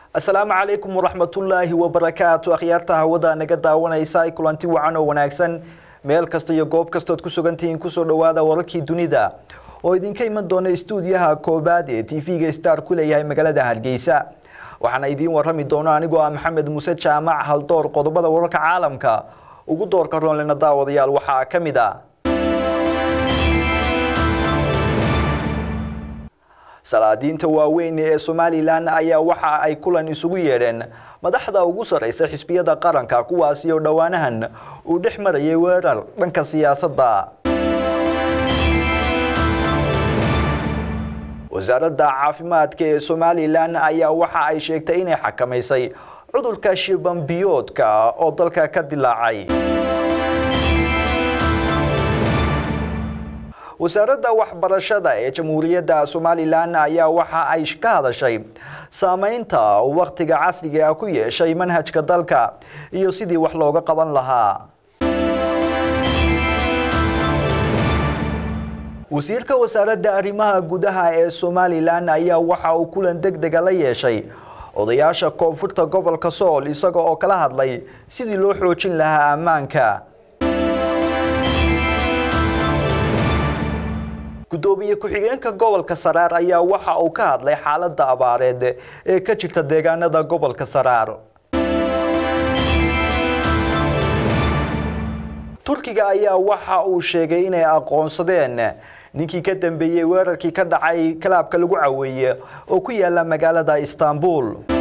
asalaamu calaykum waraxmatullaahi wabarakaatu akhyaarta hawada naga daawanaysa kulanti wacan oo wanaagsan meel kasta iyo goob kastood ku sugantihiin kusoo dhowaada wararkii dunida oo idinka iman doona stuudiyaha koobaad ee t v-ga star ku leeyahay magaalada hargeysa waxaana idiin warami doona anigoo ah maxamed muuse jaamac haldoor qodobada wararka caalamka ugu doorka roonlena daawadayaal waxaa ka mid a salaadiinta waaweyn ee somalilan ayaa waxa ay kulan isugu yeedheen madaxda ugu sarreysa xisbiyada qaranka kuwaasi oo dhowaanahan uu dhex marayay weerar dhanka siyaasadda wasaaradda caafimaadka ee somalilan ayaa waxa ay sheegtay inay xakamaysay cudurka shibambiyoodka oo dalka ka dilaacay wasaaradda waxbarashada ee jamhuuriyadda somalilan ayaa waxa ay ka hadashay saameynta wakhtiga casriga ah ku yeeshay manhajka dalka iyo sidii wax looga qaban lahaa wasiirka wasaaradda arrimaha gudaha ee somalilan ayaa waxa uu kulan deg dega la yeeshay odayaasha koonfurta gobolka sool isaga oo kala hadlay sidii loo xoojin lahaa ammaanka gudoomiye ku-xigeenka gobolka saraar ayaa waxa uu ka hadlay xaaladda abaareed ee ka jirta deegaanada gobolka saraar turkiga ayaa waxa uu sheegay inay aqoonsadeen ninkii ka dambeeyey weerarkii ka dhacay kalaabka lagu caweeye oo ku yaala magaalada istanbul